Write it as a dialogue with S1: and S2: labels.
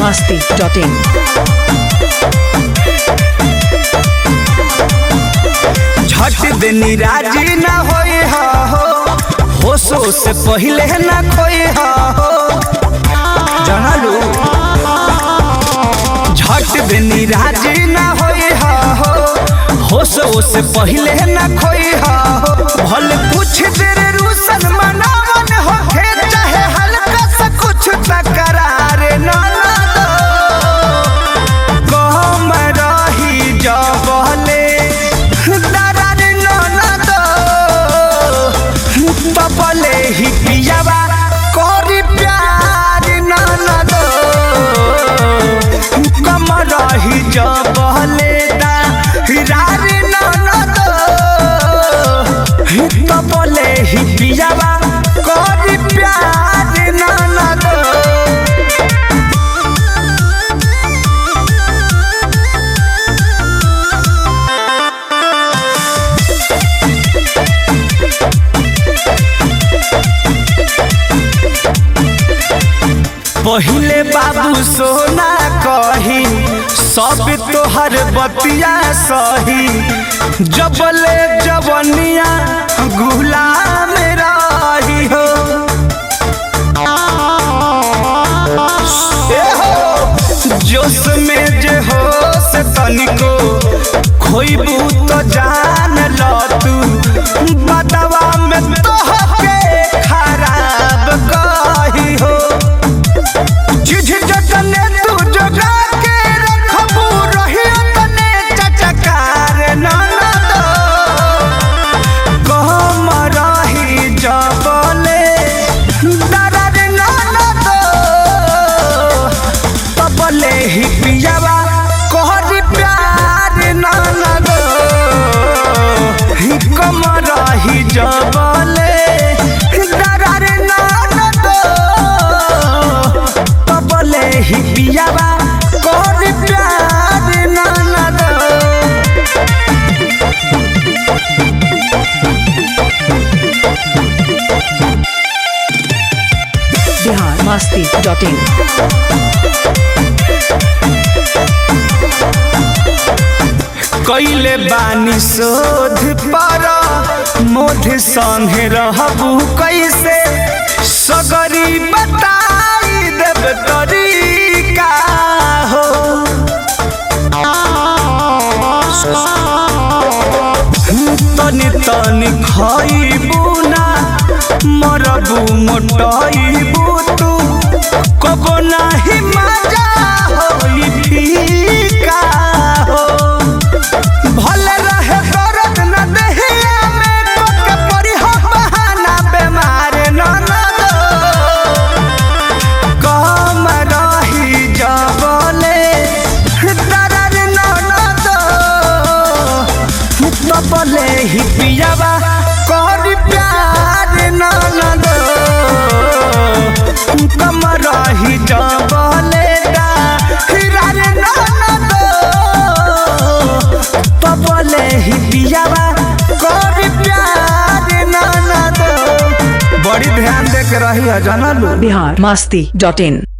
S1: masti.in.
S2: झट देनी राजी ना होए हा हो होशो से पहले ना खोए हा हो जानलू झट देनी राजी ना होए हा हो होशो से पहले ना खोए हा हो भले कुछ देर रूसन मनावन हो चाहे हल्का सा कुछ तकरार ना ना दो कहम रही जबले दरार ननद तबले ही पियावा करी प्यार ननद कम रही जबले दरार ननद तबले ही पियावा करी प्यार ननद पहिले बाबू सोना कही सब तोहर बतिया सही जबले जवनिया गुलाम रही हो ए हो, जोश में जे हो से तनिको खोइबू तो जान ल तू बदवा में तोहके खराब कही हो जिझ जतने तू जगा के रखबू रही तने चचकार ननद कहम रही जबले दरद ननद तबले ही पियावा कहरी प्यार ननद ही कम रही जबले दरद ननद तबले ही पियावा कहरी प्यार ननद
S1: Bihar masti.in.
S2: कैले बानी शोध पर मोध संगे रहबू कैसे सगरी बताई देव तरीका हो तनी तनी खइबू ना मरबू मोटइबू तू कबो नाही मजा होई फीका हो भले रहे दर्द न देहिया में कोके परी हो बहाना बेमार न न दो कम रही जबले दर्द न न दो तबले ही पियावा करी प्यार न न दो कम रही जबले दा हिरार न न दो तबले ही पियावा करी प्यार न न दो बड़ी ध्यान दे के रही है जानलू
S1: Bihar masti.in.